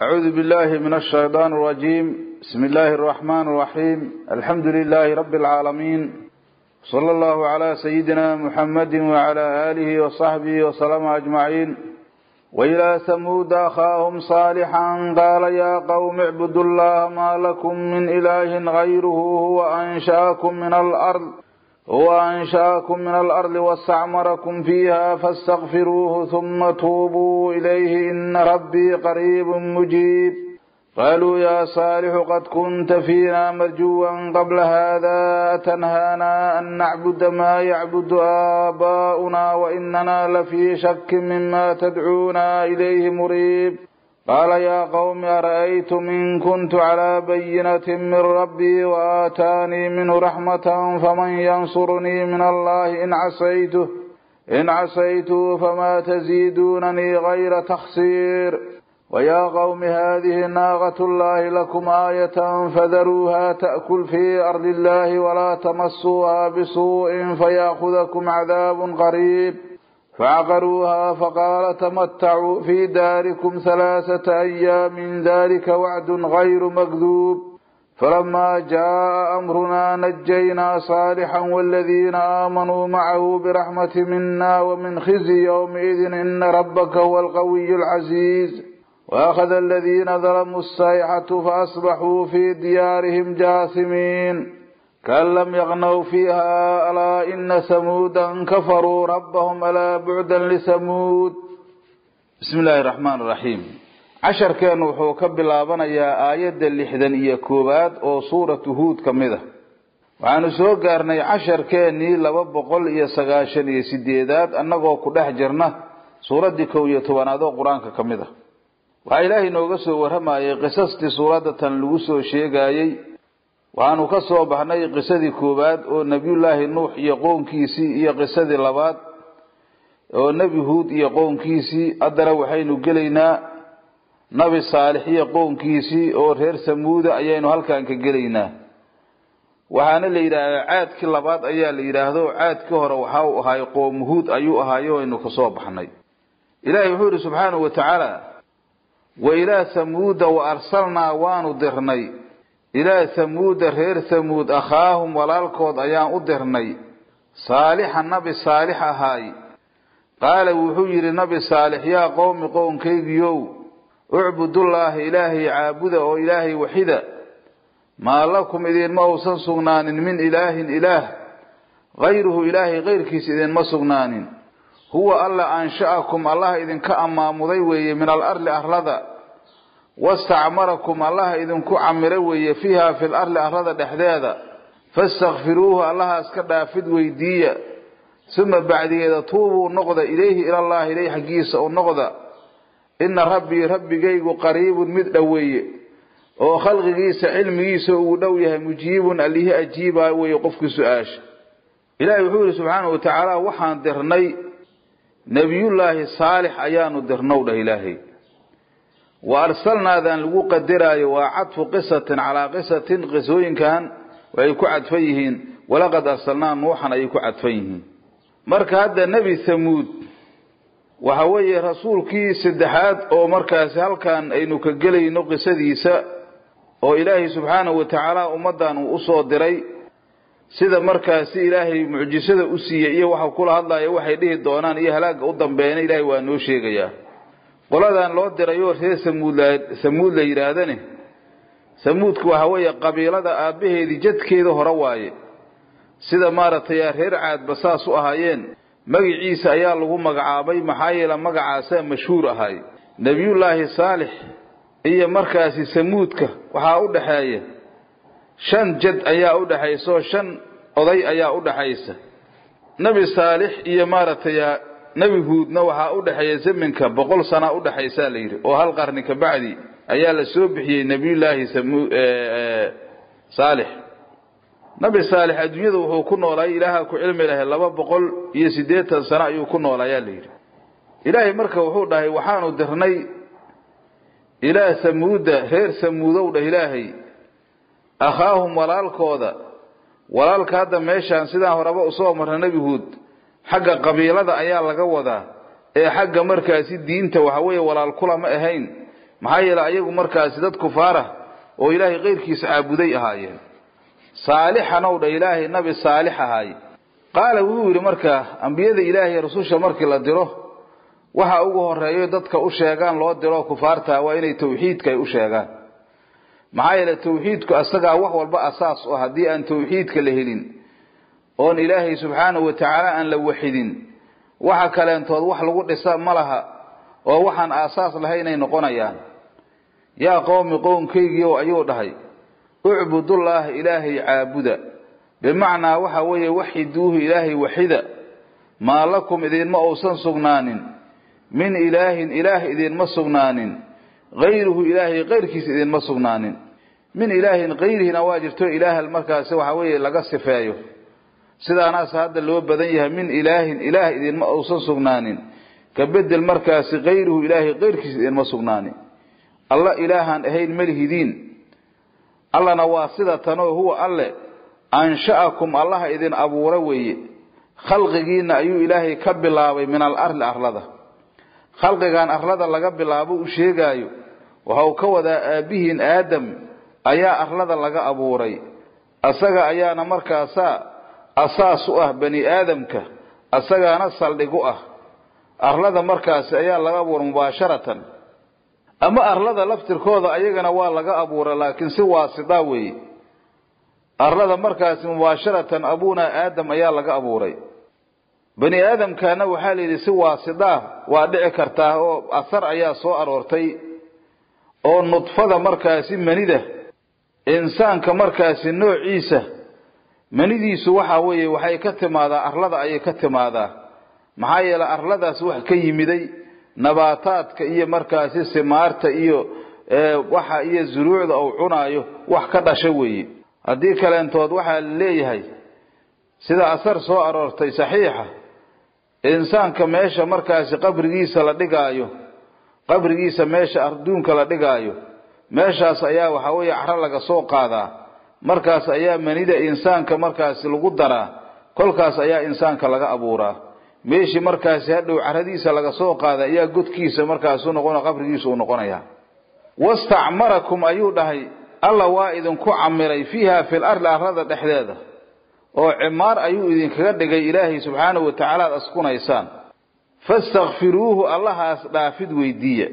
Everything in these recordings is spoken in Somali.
أعوذ بالله من الشيطان الرجيم بسم الله الرحمن الرحيم الحمد لله رب العالمين صلى الله على سيدنا محمد وعلى آله وصحبه وسلم أجمعين وإلى ثمود أخاهم صالحا قال يا قوم اعبدوا الله ما لكم من إله غيره هو أنشأكم من الأرض هو أنشأكم من الأرض واستعمركم فيها فاستغفروه ثم توبوا إليه إن ربي قريب مجيب قالوا يا صالح قد كنت فينا مرجوا قبل هذا أتنهانا أن نعبد ما يعبد آباؤنا وإننا لفي شك مما تدعونا إليه مريب قال يا قوم أرأيتم إن كنت على بينة من ربي وآتاني منه رحمة فمن ينصرني من الله إن عصيته إن عصيته فما تزيدونني غير تخسير ويا قوم هذه ناقة الله لكم آية فذروها تأكل في أرض الله ولا تمسوها بسوء فيأخذكم عذاب قريب فعقروها فقال تمتعوا في داركم ثلاثة أيام ذلك وعد غير مكذوب فلما جاء أمرنا نجينا صالحا والذين آمنوا معه برحمة منا ومن خزي يومئذ إن ربك هو القوي العزيز وأخذ الذين ظلموا الصيحة فأصبحوا في ديارهم جاثمين كأن لم يغنوا فيها ألا إن ثمودا كفروا ربهم ألا بعدا لثمود بسم الله الرحمن الرحيم casharkeennu wuxuu ka bilaabanayaa aayadda lixdan iyo koowaad oo suuratu huud ka mid a waxaanu soo gaarnay casharkeennii laba boqol iyo sagaashan iyo sideedaad annagoo ku dhex jirna suuraddii kow iyo tobanaad oo qur-aanka ka mid a waxaa ilaahay nooga soo warramayay qisastii suuradda tan lagu soo sheegayey waxaanu ka soo baxnay qisadii koowaad oo nebiyullaahi nuux iyo qownkiisii iyo qisadii labaad oo nebi huud iyo qownkiisii haddana waxaynu gelaynaa nabi saalix iyo qownkiisii oo reer samuuda ayaynu halkan ka gelaynaa waxaana la yidhaahdaa caadkii labaad ayaa la yidhaahdo caadkii hore waxa uu ahaay qoom huud ayuu ahaayo aynu kasoo baxnay ilaahay wuxuu yihi subxaanahu wa tacaala wa ilaa samuuda wa arsalnaa waanu dirnay ilaa samuuda reer samuud akhaahum walaalkood ayaan u dirnay saalixa nabi saalix ahaay qaala wuxuu yidhi nabi saalix yaa qowmi qownkaygiyow ucbudullaaha ilaahay caabuda oo ilaahay waxida maa lakum idinma uusan sugnaanin min ilaahin ilaah hayruhu ilaahay kayrkiis idinma sugnaanin huwa alla ansha'akum allah idinka ammaamuday weeye min alarli arlada wastacmarakum allaha idinku camira weeye fiiha fil arli arlada dhexdeeda fastakfiruuhu allahaas ka dhaafid weydiiya suma bacdigeeda tuubuu noqda ilayhi ilallahi ilay xaggiisa u noqda ina rabbii rabbigaygu qariibun mid dhoweeye oo khalqigiisa cilmigiisa uu dhow yahay mujiibun allihii ajiibaa weeye qofkii su-aasha ilaahay wuxuu yihi subxaana wa tacaala waxaan dirnay nebiyullaahi saalix ayaanu dirnow dhah ilaahay wa arsalnaadaan lagu qadaraayo waa cadfu qisatin calaa qisatin qisooyinkan waxay ku cadfan yihiin walaqad arsalnaa nuuxan ayay ku cadfan yihiin marka hadda nebi thamuud waxa weeye rasuulkii saddexaad oo markaasi halkan aynu ka gelayno qisadiisa oo ilaahay subxaanahu wa tacaala ummaddan uu usoo diray sida markaasi ilaahay mucjisada u siiyey iyo waxa kula hadlaya waxay dhihi doonaan iyo halaagga u dambeeyna ilaahay waa noo sheegayaa qoladan loo diray oo reer samuud samuud la yidhaahdane samuudka waxa weeye qabiilada aabbaheedii jadkeeda hore waaye sida maaragtay reer caadba saas u ahaayeen magiciisa ayaa lagu magacaabay maxaa yeele magacaasaa mashhuur ahay nebiyullaahi saalix iyo markaasi samuudka waxaa u dhaxeeya shan jad ayaa u dhaxaysa oo shan oday ayaa u dhaxaysa nebi saalix iyo maaragtay nebi huudna waxaa u dhexeeya zaminka boqol sana udhexaysaa la yidhi oo hal qarni ka bacdi ayaa la soo bixiyey nebiyullaahi saalix nabi saalix adduunyada wuxuu ku noolaay ilaaha ku cilmi lahay laba boqol iyo siddeetan sano ayuu ku noolaayaa la yidhi ilaahay marka wuxuu dhahay waxaanu dirnay ilaa samuuda reer samuudow dhah ilaahay akhaahum walaalkooda walaalka hadda meeshaan sidaan horeba usoo marna nebi huud xagga qabiilada ayaa laga wadaa ee xagga markaasi diinta waxa weeye walaal kulama ahayn maxaa yeele ayagu markaasi dad kufaarah oo ilaahay keyrkiisa caabuday ahaayeen saalixanow dha ilaahay nabi saalix ahaay qaala wuxuu yidhi markaa ambiyada ilaahay rasusha markii la diro waxa ugu horeeyo dadka u sheegaan loo diro kufaarta waa inay tawxiidka ay u sheegaan maxaa yeele tawxiidku asagaa wax walba asaas u ah haddii aan tawxiidka la helin oon ilaahay subxaanahu watacaala aan la waxidin waxa kaleentood wax lagu dhisa ma laha oo waxaan aasaas lahaynay noqonayaan yaa qowmi qowmkaygiiow ayuu dhahay ucbudullaaha ilaahay caabuda bimacnaa waxa weeye waxiduuhu ilaahay waxida maa lakum idinma uusan sugnaanin min ilaahin ilaah idinma sugnaanin hayruhu ilaahay kayrkiisa idinma sugnaanin min ilaahin kayrihina waa jirto ilaahal markaasi waxa weeye laga sifeeyo sidaanaas hadda loo badan yahay min ilaahin ilaah idinma uusan sugnaanin ka bedel markaasi kayruhu ilaahay kayrkiisa idinma sugnaanin alla ilaahaan ahayn malihidiin allana waa sida tanoo huwa alle ansha'akum allaha idin abuura weeye khalqigiina ayuu ilaahay ka bilaabay min al arli arlada khalqigan arlada laga bilaabo u sheegaayo waxa uu ka wadaa aabbihiin aadam ayaa arlada laga abuuray asaga ayaana markaasaa asaas u ah bani aadamka asagaana saldhig u ah arlada markaasi ayaa laga abuuray mubaasharatan ama arlada laftirkooda ayagana waa laga abuuray laakiin si waasida weeye arlada markaasi mubaasharatan abuuna aadam ayaa laga abuuray bani aadamkana waxaa layidhi si waasidaa waa dhici kartaa oo asar ayaa soo aroortay oo nudfada markaasi manida insaanka markaasi noociisa manidiisu waxa weeye waxay ka timaadaa arlada ayay ka timaadaa maxaa yeele arladaas wax ka yimiday nabaataadka iyo markaasi simaarta iyo waxa iyo zuruucda uu cunaayo wax ka dhasha weeye haddii kaleentood waxaa la leeyahay sida asar soo aroortay saxiixa insaanka meesha markaasi qabrigiisa la dhigaayo qabrigiisa meesha adduunka la dhigaayo meeshaas ayaa waxaa weeye caro laga soo qaadaa markaas ayaa manida insaanka markaasi lagu daraa kolkaas ayaa insaanka laga abuuraa meeshii markaasi hadhow caradiisa laga soo qaada ayaa godkiisa markaasu noqon qabrigiisa uu noqonaya wastacmarakum ayuu dhahay alla waa idinku camiray fiiha fil arli arlada dhexdeeda oo cimaar ayuu idinkaga dhigay ilaahay subxaanahu watacaala ad askunaysaan fastakfiruuhu allahaas dhaafid weydiiya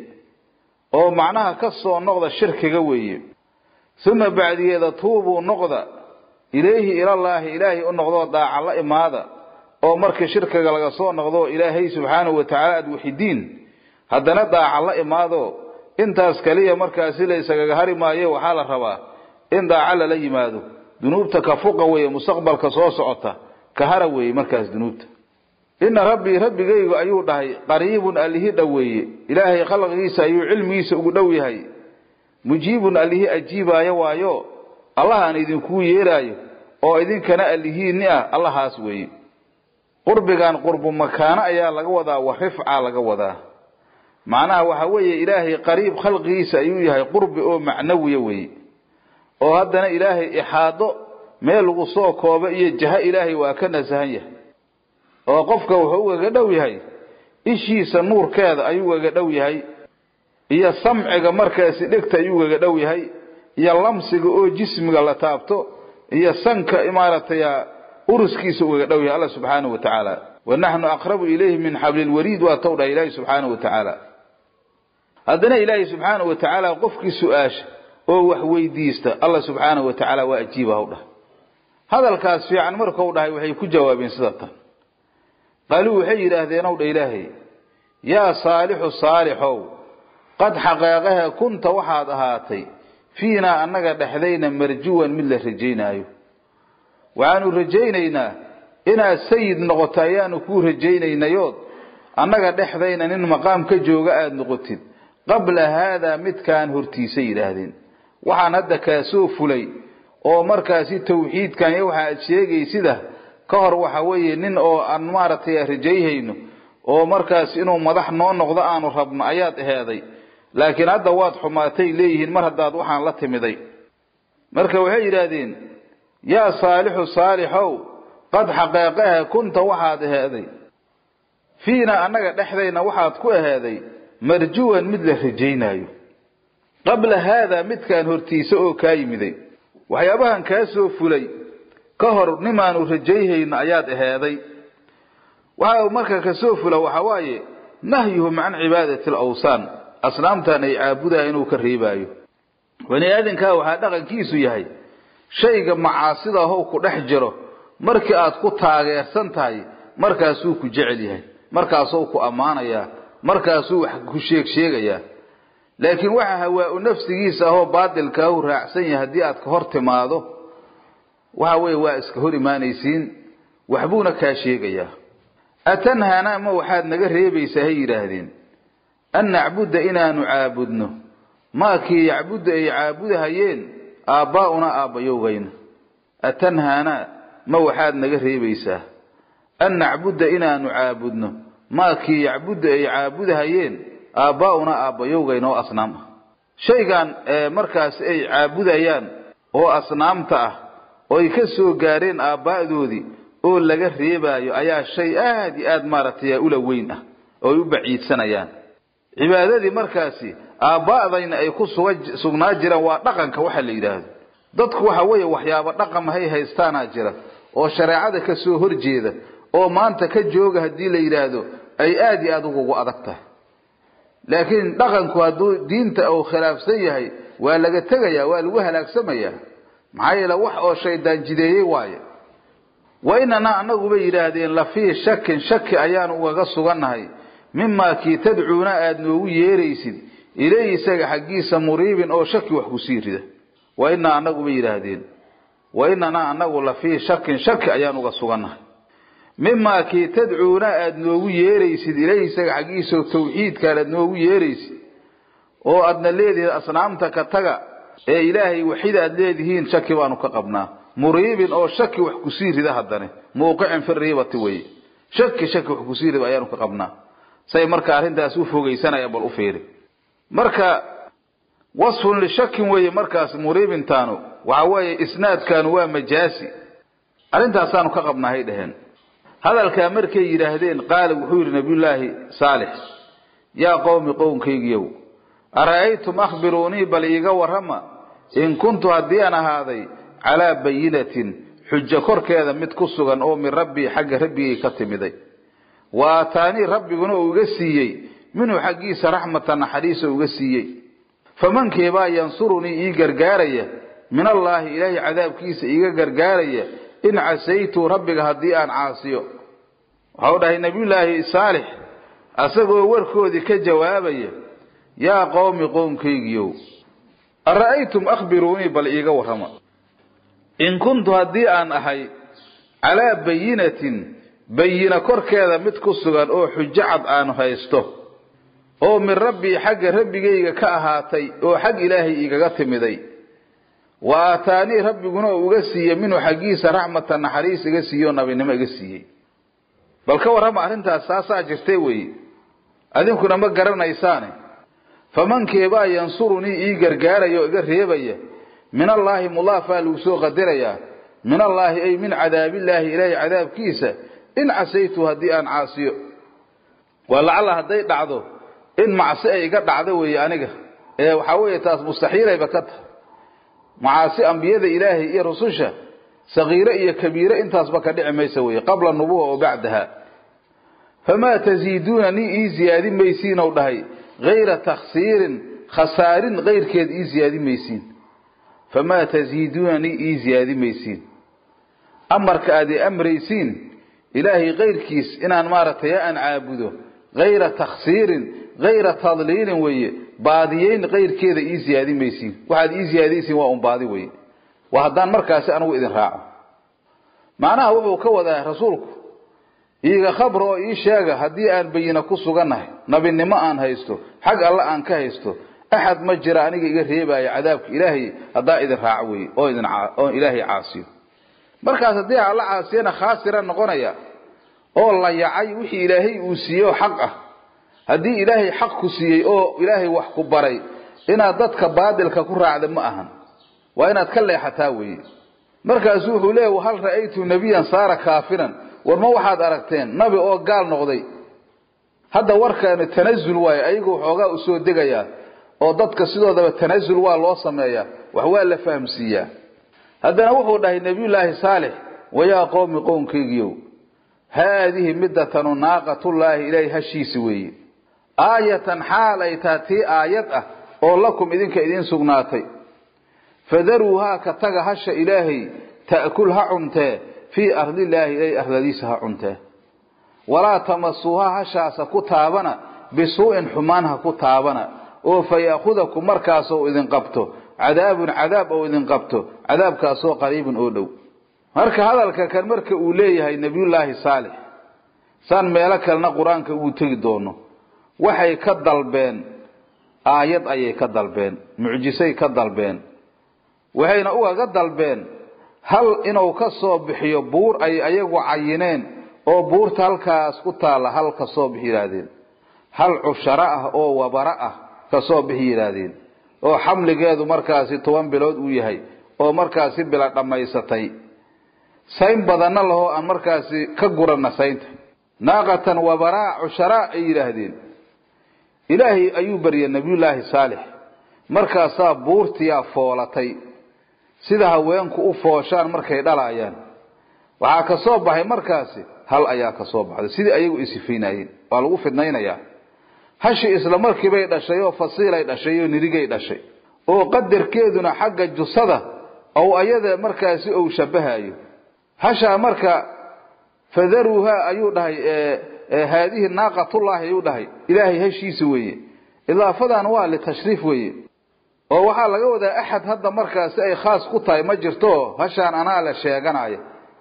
oo macnaha ka soo noqda shirkiga weeye uma bacdigeeda tuubuu noqda ilayhi ilallaahi ilaahay u noqdoo daaca la imaada oo markii shirkiga laga soo noqdo ilaahay subxaanahu watacaala aad waxidiin haddana daaca la imaado intaas kaliya markaasi la isagaga hari maayo waxaa la rabaa in daaca lala yimaado dunuubta ka fuqa weeye mustaqbalka soo socota ka hara weeye markaas dunuubta ina rabbii rabbigaygu ayuu dhahay qariibun allihii dhoweeye ilaahay khalqigiisa ayuu cilmigiisa ugu dhow yahay mujiibun allihii ajiibaayo waayo allahaan idinkuu yeeraayo oo idinkana allihiinni ah allahaas weeye qurbigan qurbu makaano ayaa laga wadaa wa rifca laga wadaa macnaha waxa weeye ilaahay qariib khalqigiisa ayuu yahay qurbi oo macnawiya weeye oo haddana ilaahay ixaado meel lagu soo koobo iyo jaha ilaahay waa ka nasahan yahay oo qofka wuxuu ugaga dhow yahay ishiisa nuurkeeda ayuu ugaga dhow yahay iyo samciga markaasi dhegta ayuu ugaga dhow yahay iyo lamsiga oo jismiga la taabto iyo sanka maaragtay uruskiisa ugaga dhow yahay alla subxaanahu wa tacaala wa naxnu aqrabu ilayhi min xablilwariid waa tow dhahay ilaahi subxaanahu wa tacaala haddana ilaahay subxaanahu wa tacaala qofkii su-aasha oo wax weydiista alla subxaanahu wa tacaala waa ajiiba haw dhahay hadalkaas fiican markau dhahay waxay ku jawaabeen sida tan qaaluu waxay yidhaahdeen ow dha ilaahay yaa saalixu saalixow qad xaqeeqahe kunta waxaad ahaatay fiinaa annaga dhexdayna marjuwan mid la rajaynaayo waxaanu rajaynaynaa inaad sayid noqoto ayaanu kuu rajaynaynayood annaga dhexdayna nin maqaam ka jooga aada noqotid qabla haadaa midkaan hortiisa yidhaahdeen waxaan hadda kaa soo fulay oo markaasi tawxiidkan iyo waxa aad sheegaysida ka hor waxa weeye nin oo aan maaragtay rajayhayno oo markaas inuu madax noo noqdo aanu rabno ayaad aheeday laakiin hadda waad xumaatay leeyihiin mar haddaad waxaan la timiday marka waxay yidhaahdeen yaa saalixu saalixow qad xaqeeqaha kunta waxaad aheeday fiina annaga dhexdayna waxaad ku aheeday marjuwan mid la rajaynaayo qabla haadaa midkaan hortiisa oo kaa yimiday waxyaabahan kaa soo fulay ka hor nimaanu rajayhayno ayaad aheeday waxa uu marka kasoo fula waxa waaye nahyuhum can cibaadati alawsaan asnaamtan ay caabudaya inuu ka reebaayo bani aadamkaa waxaa dhaqankiisu yahay shayga macaasida ahow ku dhex jiro markii aad ku taageersan tahay markaasuu ku jecel yahay markaasuu ku ammaanayaa markaasuu wax ku sheeg sheegayaa laakiin waxa hawaa-u nafsigiisa ahoo baadilkaahu raacsan yahay haddii aad ka hor timaado waxa weeye waa iska hor imaanaysiin waxbuuna kaa sheegayaa atanhaana ma waxaad naga reebaysaa hay yidhaahdeen an nacbuda inaanu caabudno maakii yacbudu ay caabudahayeen aabbaa'unaa aabbayowgayna atanhaana ma waxaad naga reebaysaa an nacbuda inaanu caabudno maakii yacbudu ay caabudahayeen aabbaa'unaa aabbayowgayna oo asnaam ah shaygan markaasi ay caabudayaan oo asnaamta ah oo ay ka soo gaareen aabbaa'doodii oo laga reebaayo ayaa shay aad iyo aad maaragtay ula weyn ah oo ay u baciidsanayaan cibaadadii markaasi aabbaa'dayna ay ku suga sugnaa jiraan waa dhaqanka waxa la yidhaahdo dadku waxa weeye waxyaabo dhaqan hay haystaanaa jira oo shareecada ka soo horjeeda oo maanta ka jooga haddii la yidhaahdo ay aad iyo aad ugugu adag tahay laakiin dhaqanku hadduu diinta uu khilaafsan yahay waa laga tegayaa waa lagu halaagsamayaa maxaa yeele wax oo shaydaan jideeyey waaye wa inanaa annaguba yidhaahdeen lafii shakin shaki ayaanu ugaga sugannahay mimaa kii tadcuuna aad noogu yeeraysid ilayhi isaga xaggiisa muriibin oo shaki wax kusii rida wa inaa annaguba yidhaahdeen wa inanaa annagu lafii shakin shaki ayaan uga sugannahay mimaa kii tadcuuna aad noogu yeeraysid ilayhi isaga xaggiisa tawxiidkaan aad noogu yeeraysid oo aadna leedihiin asnaamta ka taga ee ilaahay waxida aad leedihiin shaki baanu ka qabnaa muriibin oo shaki wax kusii rida haddane muuqicin fi riibati weye shaki shaki wax kusii rida ayaanu ka qabnaa say marka arrintaas u fogaysanayaan bal u fiiri marka wasfun lishakin weeye markaas muriibintaanu waxa weeye isnaadkaanu waa majaasi arrintaasaanu ka qabnahay dheheen hadalkaa markay yidhaahdeen qaala wuxuu yidhi nabiyullaahi saalix yaa qowmi qownkaygiyow ara'aytum akhbiruunii bal iiga warrama in kuntu haddii aan ahaaday calaa bayinatin xujo korkeeda mid ku sugan oo min rabbii xagga rabbigay ka timiday wa aataanii rabbiguna uu iga siiyey minhu xaggiisa raxmata naxariisa uga siiyey famankeebaa yansurunii ii gargaaraya min allaahi ilaahay cadaabkiisa iiga gargaaraya in casaytu rabbiga haddii aan caasiyo waxau dhahay nebiyullaahi saalix asagoo warkoodii ka jawaabaya yaa qowmi qowmkaygiyow ara'aytum akhbiruunii bal iiga warrama in kuntu haddii aan ahay calaa bayinatin bayina korkeeda mid ku sugan oo xujo cad aanu haysto oo min rabbii xagga rabbigayga ka ahaatay oo xag ilaahay igaga timiday wa aataanii rabbiguna uu iga siiyey minhu xaggiisa raxmata naxariis iga siiyeoo nabinimo iga siiyey bal ka warrama arrintaas saasaa jirtay weeye adinkuna ma garanaysaane famankeebaa yansurunii ii gargaaraya oo iga reebaya min allaahi mudaafaa lagu soo qadirayaa min allaahi ay min cadaabillaahi ilaahay cadaabkiisa in casaytu haddii aan caasiyo waa lacalla hadday dhacdo in macsi ay iga dhacdo weeye aniga ee waxaa weeye taas mustaxiilayba ka tahay macaasi ambiyada ilaahay iyo rususha sakiire iyo kabiire intaasba ka dhici maysa weeye qabla nubuwa oo bacdaha famaa taziiduuna ni ii ziyaadin maysiin ou dhahay hayra takhsiirin khasaarin kayrkeed ii ziyaadin maysiin famaa taziiduuna ni ii ziyaadin maysiin amarka aad i amraysiin ilaahay kayrkiis inaan maaragtay aan caabudo hayra takhsiirin hayra tadliilin weeye baadiyeyn kayrkeeda ii ziyaadin maysiin waxaad ii ziyaadaysiin waa un baadi weye waa haddaan markaasi anigu idin raaco macnaha wuxuu ka wadaa rasuulku iiga khabra oo ii sheega haddii aan bayina ku sugannahay nabinimo aan haysto xag alle aan ka haysto axad ma jira aniga iga reebaayo cadaabka ilaahay haddaa idin raaco weye oo idin oo ilaahay caasiyo markaas haddii alla caasiyana khaasira noqonaya oo la yacay wixii ilaahay uu siiyey oo xaq ah haddii ilaahay xaq ku siiyey oo ilaahay wax ku baray inaad dadka baadilka ku raacda ma ahan waa inaad ka leexataa weeye markaasuu wuxuu leeya hal ra'aytu nebiyan saara kaafiran war ma waxaad aragteen nabi oo gaal noqday hadda warkaani tanazul waayo ayagoo waxoogaa usoo degayaa oo dadka sidoodaba tanasul waa loo sameeyaa wax waa la fahamsiiyaa haddana wuxuu dhahay nebiyullaahi saalix wayaa qowmi qownkeygiiow haadihi middatanu naaqatullaahi ilaahay hashiisi weeye aayatan xaal ay taha tii aayad ah oo lakum idinka idiin sugnaatay fadaruuhaa ka taga hasha ilaahay ta'kul ha cuntee fii ardillaahi ilaahay ardadiisa ha cuntee walaa tamasuuha hashaasa ku taabana bisuu'in xumaan ha ku taabana oo fa ya'khudakum markaasoo idin qabto cadaabun cadaab ou idin qabto cadaabkaasoo qariibun oo dhow marka hadalka kan marka uu leeyahay nebiyullaahi saalix saan meelo kalena qur-aanka uu tegi doono waxay ka dalbeen aayad ayay ka dalbeen mucjisay ka dalbeen waxayna ugaga dalbeen hal inuu ka soo bixiyo buur ay ayagu cayineen oo buurta halkaas ku taalla hal ka soo bixi yidhaahdeen hal cusharo ah oo wabaro ah ka soo bixi yidhaahdeen oo xamligeedu markaasi toban bilood uu yahay oo markaasi bila dhammaysatay sayn badanna lahoo aan markaasi ka guranna saynta naaqatan wabaraa cusharaa ay yidhaahdeen ilaahay ayuu baryay nebiyullaahi saalix markaasaa buurtiyaa foolatay sida haweenku u fooshaan markay dhalaayaan waxaa ka soo baxay markaasi hal ayaa ka soo baxday sidii ayagu ay sifaynayeen waa lagu fidnaynayaa hashi isla markiibay dhashay oo fasiilay dhashay oo nirigay dhashay oo qadarkeeduna xagga jusada ou ayada markaasi ou shabahayo hashaa marka fadaruuhaa ayuu dhahay haadihi naaqatullaahi ayuu dhahay ilaahay hashiisa weeye idaafadan waa litashriif weeye oo waxaa laga wadaa axad hadda markaasi ay khaas ku tahay ma jirto hashaan anaa la sheeganaya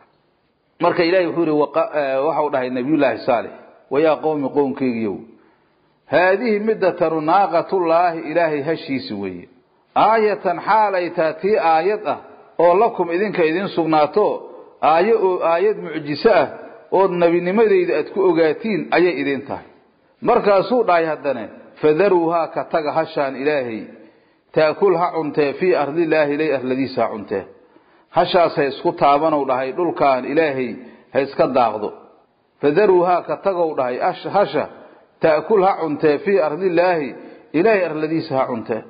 marka ilahay wuxuu yihi waxau dhahay nabiyullaahi saalix wayaa qowmi qownkeygiiyow haadihi middatanu naaqatullaahi ilaahay hashiisi weeye aayatan xaal ay taha tii aayad ah oo lakum idinka idin sugnaato aayo oo aayad mucjiso ah ood nebinimadayda aad ku ogaatiin ayay idin tahay markaasuu dhahay haddane fadaruuhaa ka taga hashaan ilaahay taakul ha cuntee fii ardillaahi ilay arladiisa ha cuntee hashaas ha isku taabanow dhahay dhulkaan ilaahay ha iska daaqdo fadaruuhaa ka tagow dhahay hasha ta'kul ha cuntee fii ardillaahi ilaahay arladiisa ha cuntee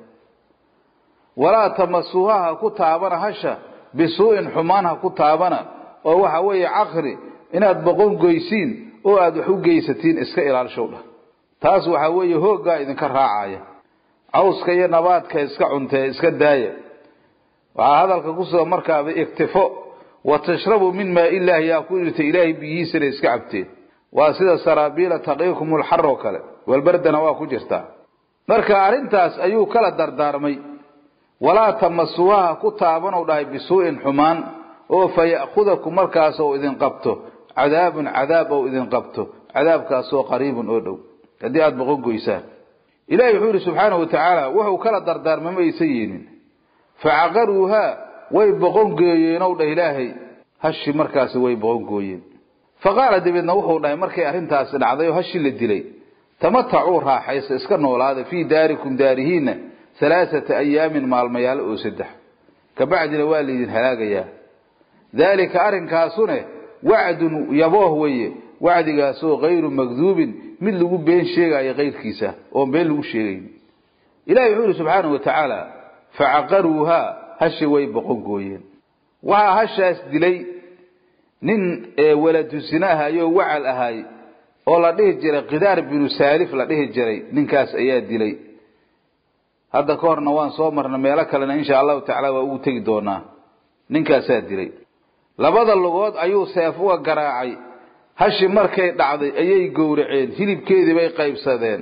walaa tamasuuha ha ku taabana hasha bisuu'in xumaan ha ku taabana oo waxa weeye caqri inaad boqon goysiin oo aad wax u geysatiin iska ilaalshow dhah taas waxaa weeye hooggaa idinka raacaya cawska iyo nabaadka iska cuntee iska daaya waxaa hadalka kusoo markaaba iktifo wa tashrabu min maa illaahi yaa ku irta ilaahay biyihiisana iska cabteen waa sida saraabiila taqiikum ulxar oo kale walbardana waa ku jirtaa marka arrintaas ayuu kala dardaarmay walaa tamasuuha ha ku taabanow dhahay bisuu'in xumaan oo fa ya'khudakum markaas ou idin qabto cadaabun cadaab ou idin qabto cadaabkaasoo qariibun oo dhow haddii aada boqon goysaan ilahi wuxuu yidhi subxaanahu watacaala wuxuu kala dardaarmay ma aysan yeelin facaqaruuhaa way boqon gooyeenow dhah ilaahay hashi markaasi way boqon gooyeen fa qaala dabeedna wuxuu dhahay markay arrintaasi dhacday oo hashi la dilay tamatacuu raaxaysa iska noolaada fii daarikum daarihiinna halaaata ayaamin maalmayaalo oo saddex kabacdina waa laydin halaagayaa daalika arrinkaasune wacdun yabooh weeye wacdigaasoo kayru magduubin mid lagu been sheegaayo kayrkiisa oon been lagu sheegayn ilahi wuxuu yihi subxaanau wa tacaala facaqaruuhaa hashi way boqon gooyeen waxaa hashaas dilay nin waladusina ahayoo wacal ahay oo la dhihi jiray kidaar binu saalif la dhihi jiray ninkaas ayaa dilay hadda ka horna waan soo marna meelo kalena insha allahu tacala waa ugu tegi doonaa ninkaasaa dilay labada lugood ayuu seef uga garaacay hashi markay dhacday ayay gowraceen hilibkeedii bay qaybsadeen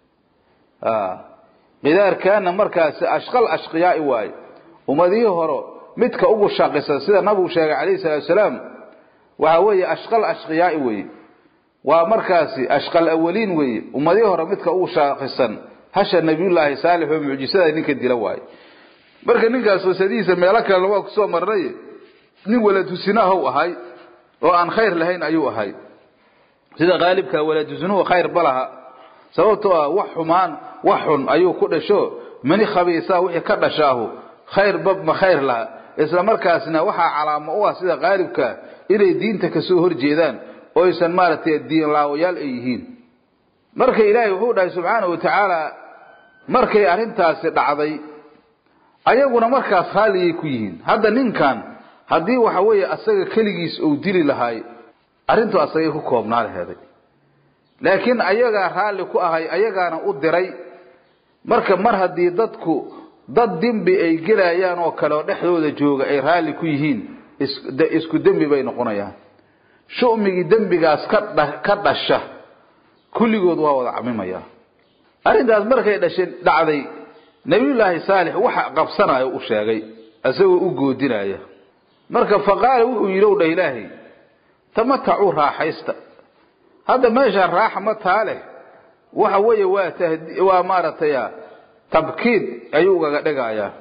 kidaarkaana markaasi ashqal ashqiyaai waaye ummadihii hore midka ugu shaqisan sida nabigu sheegay calayhi salaatu salaam waxa weeye ashqal ashqiyaai weye waa markaasi ashqal awaliin weeye ummadihii hore midka ugu shaaqisan hasha nabiyullaahi saalix oo mucjisada ninka dila waaye marka ninkaas wasadihiisa meelo kalena waa kusoo marnay nin waladusinahow ahay oo aan khayr lahayn ayuu ahay sida qaalibka waladusinuhu khayr balaha sababtoo ah wax xumaan wax xun ayuu ku dhasho mani khabiisaa wixii ka dhashaahu khayr bab ma khayr laha isla markaasna waxaa calaamo u ah sida qaalibka inay diinta kasoo horjeedaan oo aysan maaragtay diin laawayaal ay yihiin marka ilaahay wuxuu dhahay subxaanahu watacaala markay arrintaasi dhacday ayaguna markaas raalligay ku yihiin hadda ninkan haddii waxa weeye asaga keligiis uu dili lahaay arrintu asagay ku koobnaa laheeday laakiin ayagaa raalli ku ahay ayagaana u diray marka mar haddii dadku dad dembi ay gelayaan oo kale oo dhexdooda jooga ay raalli ku yihiin isku dembi bay noqonayaan shumigii dembigaas ka dhasha kulligood waa wada camimayaa arrintaas markay dhashay dhacday nabiyullaahi saalix waxa qabsanayo u sheegay isagoo u goodinaya marka faqaala wuxuu yidhi ow dhah ilaahay tamatacuu raaxaysta hadda meeshaan raaxa ma taa leh waxa weeye waa waa maaragtay tabkiid ayuu ugaga dhigayaa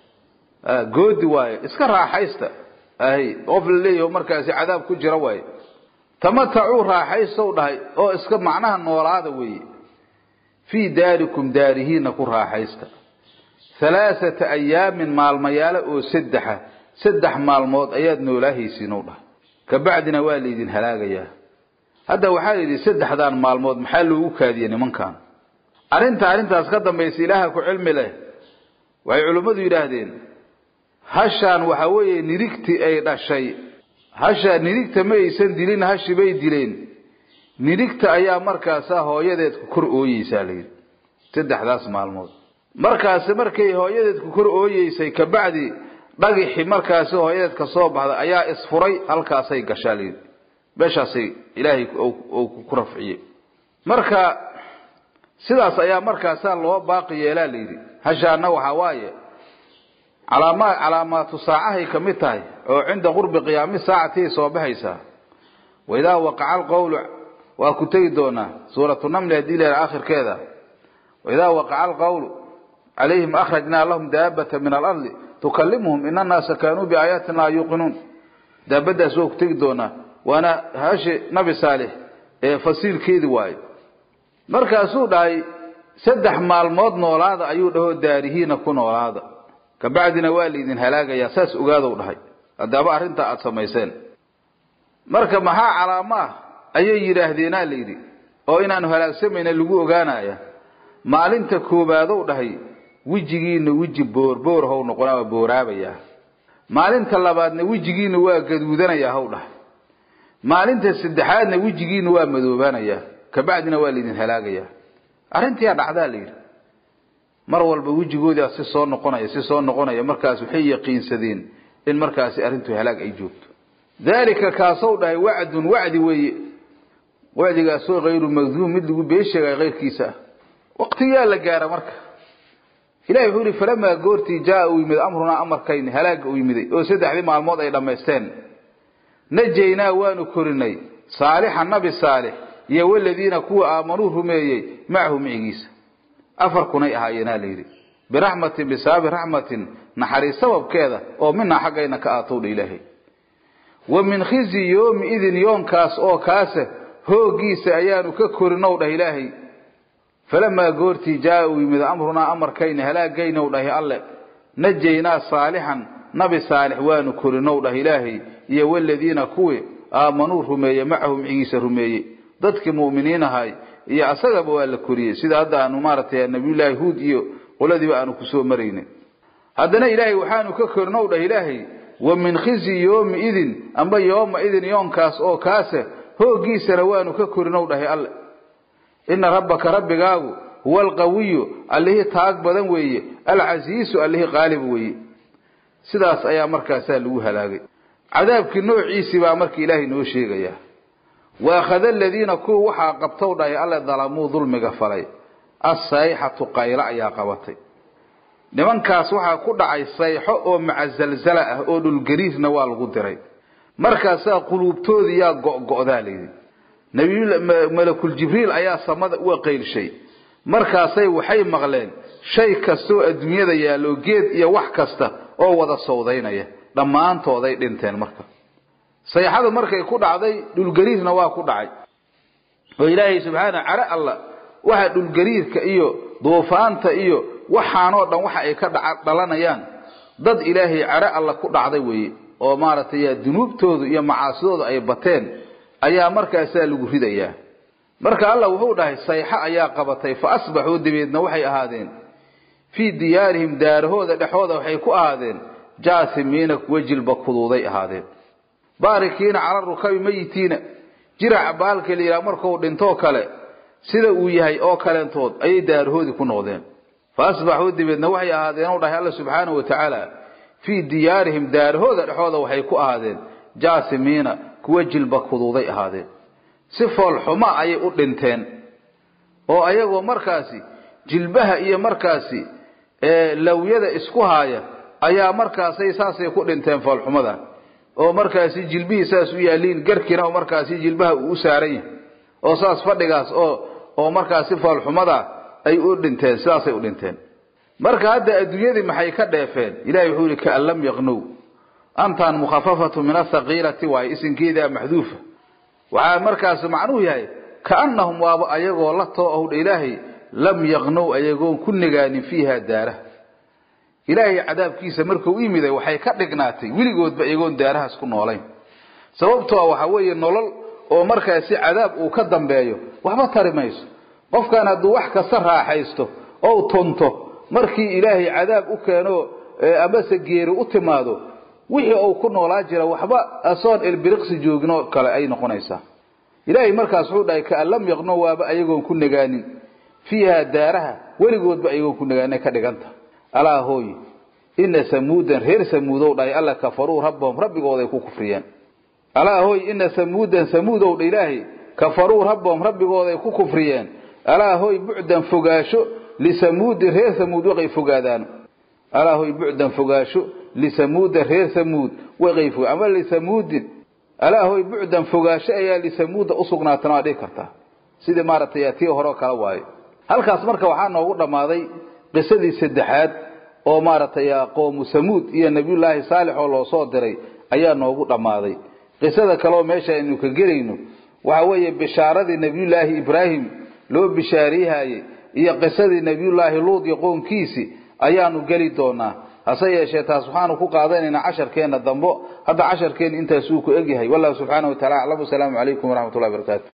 goodi waaye iska raaxaysta ahy qof la leeyaho markaasi cadaab ku jira waaye tamatacuu raaxaystow dhahay oo iska macnaha noolaada weeye fii daarikum daarihiina ku raaxaysta halaaثata ayaamin maalmayaalo oo saddexa saddex maalmood ayaad noolaahaysiin ow dhahay kabacdina waa laydin halaagayaa hadda waxaa layidhi saddexdan maalmood maxaa loogu kaadiyey nimankan arrinta arrintaas ka dambaysa ilaaha ku cilmi leh waxay culimmadu yidhaahdeen hashaan waxa weeye nirigti ay dhashay hasha nirigta ma aysan dilin hashi bay dileen nirigta ayaa markaasa hooyadeed ku kor ooyeysaa layidhi saddexdaas maalmood markaasi markay hooyadeed ku kor ooyeysay kabacdi dhagixi markaasi hooyadeed ka soo baxday ayaa isfuray halkaasay gashaa layidhi meeshaasay ilaahay ku rafciyey marka sidaas ayaa markaasaa loo baaqi yeelaa layidhi hashaana waxaa waaye calaama calaamaatu saacahay ka mid tahay oo cinda qurbi qiyaami saacatiay soo baxaysaa waidaa waqaca alqowlu waa ku tegi doonaa suuratu namli haddii la akhirkeeda waidaa waqaca alqowlu calayhim akhrajnaa lahum daabata min alardi tukallimuhum ina annaasa kaanuu biaayaatina laa yuuqinuun daabadaas waa ku tegi doonaa waana hashi nabi saalix ee fasiilkeedi waaye markaasuu dhahay saddex maalmood noolaada ayuu dhahoo daarihiina ku noolaada kabacdina waa laydin halaagayaa saas ogaadow dhahay haddaaba arrintaa aada samayseen marka maxaa calaamo ah ayay yidhaahdeenaa layidhi oo inaanu halaagsamayna lagu ogaanaya maalinta koobaadow dhahay wejigiina weji boorboor how noqonaa waa booraabayaa maalinta labaadna wejigiina waa gaduudanayaa how dhahay maalinta saddexaadna wejigiina waa madoobaanayaa kabacdina waa laydin halaagayaa arrintiyaa dhacdaa layidhi mar walba wejigoodaa si soo noqonaya si soo noqonaya markaas waxay yaqiinsadeen in markaasi arrintu halaag ay joogto daalika kaasow dhahay wacdun wacdi weeye wacdigaasoo hayru magduum mid lagu beesheegay kayrkiisa ah waqtigaa la gaara marka ilahi wuxuu yihi falamaa goortii jaa uu yimid amrunaa amarkayni halaaga uu yimiday oo saddexdii maalmood ay dhammaysteen najaynaa waanu korinay saalixa nabi saalix iyo waladiina kuwa aamanuu rumeeyey macahu micigiisa afar kunay ahaayeenaa layidhi biraxmatin bisababi raxmatin naxariis sababkeeda oo minaa xaggayna ka aatowdha ilaahay wa min khizi yoomi idin yoonkaas oo kaase hoogiisa ayaanu ka korinow dhah ilaahay falamaa goortii jaa uu yimid amrunaa amarkayna halaagaynow dhahi alle najaynaa saalixan nabi saalix waanu korinow dhah ilaahay iyo waladiina kuwii aamanuu rumeeye macahu micigiisa rumeeyey dadkii mu'miniin ahay iyo asagaba waa la koriyey sida hadda aanu maaragtay nabiyullaahi huud iyo qoladiiba aanu kusoo maraynay haddana ilaahay waxaanu ka korinow dhah ilaahay wa min khizi yoomi idin amba yooma idin yoonkaas oo kaase hooggiisana waanu ka korinow dhahay alle ina rabbaka rabbigaagu huwa alqawiyu allihii taag badan weeye alcasiisu allihii qaalib weeye sidaas ayaa markaasaa lagu halaagay cadaabkii noociisii baa marka ilaahay noo sheegayaa wa akhada aladiina kuwa waxaa qabtow dhahay alle dalamuu dulmiga falay assayxatu qaylo ayaa qabatay nimankaas waxaa ku dhacay sayxo oo maca zalzala ah oo dhulgariirna waa lagu diray markaasaa quluubtoodii yaa go'go'daa layidhi nabiymalakul jibriil ayaa samada uga qaylshay markaasay waxay maqleen shay kastaoo adduunyada yaallo geed iyo wax kasta oo wada sawdaynaya dhammaantooday dhinteen marka sayxadu markay ku dhacday dhulgariirna waa ku dhacay oo ilaahay subxaana caro alla waxa dhulgariirka iyo duufaanta iyo waxaanoo dhan waxa ay ka dhalanayaan dad ilaahay caro alla ku dhacday weeye oo maaragtay dunuubtoodu iyo macaasidoodu ay bateen ayaa markaasaa lagu ridayaa marka allah wuxuu dhahay sayxo ayaa qabatay fa asbaxuu dabeedna waxay ahaadeen fii diyaarihim daarahooda dhexooda waxay ku ahaadeen jaasimiina kuwa jilba kuduuday ahaadeen baarikiina cala rukabi mayitiina jiraca baalka layidhaha markuu dhintoo kale sida uu yahay oo kaleentood ayay daarahoodii ku noqdeen fa asbaxuu dibeedna waxay ahaadeen u dhahay alla subxaanahu wa tacaala fii diyaarihim daarahooda dhexooda waxay ku ahaadeen jaasimiina kuwa jilba kuduuday ahaadeen si foolxuma ayay u dhinteen oo ayagoo markaasi jilbaha iyo markaasi lawyada isku haaya ayaa markaasay saasay ku dhinteen foolxumada oo markaasi jilbihii saas u yaaliin garkiina markaasi jilbaha uu u saaran yahay oo saas fadhigaas oo oo markaasi foolxumada ay u dhinteen sidaasay u dhinteen marka hadda adduunyadii maxay ka dheefeen ilahay wuxuu yihi kaan lam yaqnow antan mukhafafatu min athaqiilati waaye isinkeedaa maxduufa waxaa markaas macnuhu yahay kaanahum waaba ayagoo la too owdha ilaahay lam yaqnow ayagoon ku nagaanin fiiha daaraha ilaahay cadaabkiisa markuu u yimiday waxay ka dhignaatay weligoodba iyagoon daarahaas ku noolayn sababtoo waxa weeye nolol oo markaasi cadaab uu ka dambeeyo waxba tari mayso qofkan hadduu wax kasta raaxaysto ou tunto markii ilaahay cadaab u keeno amase geeri u timaado wixii uu ku noolaa jira waxba asoon elbiriqsi jooginoo kale ay noqonaysaa ilaahay markaas wuxuu dhahay kaan lam yaqno waaba ayagoon ku nagaanin fiiha daaraha weligoodba ayagoon ku nagaanin ka dhiganta alaa hooy ina samuudan reer samuudow dhahay alla kafaruu rabbahum rabbigooday ku kufriyeen alaa hooy ina samuudan samuudow dha ilaahay kafaruu rabbahum rabbigooday ku kufriyeen alaa hooy bucdan fogaasho lisamuudin reer samuud waqay fogaadaan alaa hooy bucdan fogaasho lisamuuda reer samuud waqay foga ama lisamuudin alaa hooy bucdan fogaasho ayaa lisamuuda usugnaatana waa dhihi kartaa sidii maaragtay tii horeo kala waayo halkaas marka waxaa noogu dhammaaday qisadii saddexaad oo maaragtay qoomu samuud iyo nabiyullaahi saalix oo loo soo diray ayaa noogu dhammaaday qisada kaleoo meesha aynu ka gelayno waxa weeye bishaaradii nabiyullaahi ibraahim loo bishaariyahaye iyo qisadii nabiyullaahi luud iyo qoonkiisii ayaanu geli doonaa hase yeeshee taas waxaanu ku qaadanaynaa casharkeenna dambo hadda casharkeenna intaasuu ku egyahay wallahu subxaana wa tacala aclam wasalaamu calaykum waraxmat ullahi barakaatu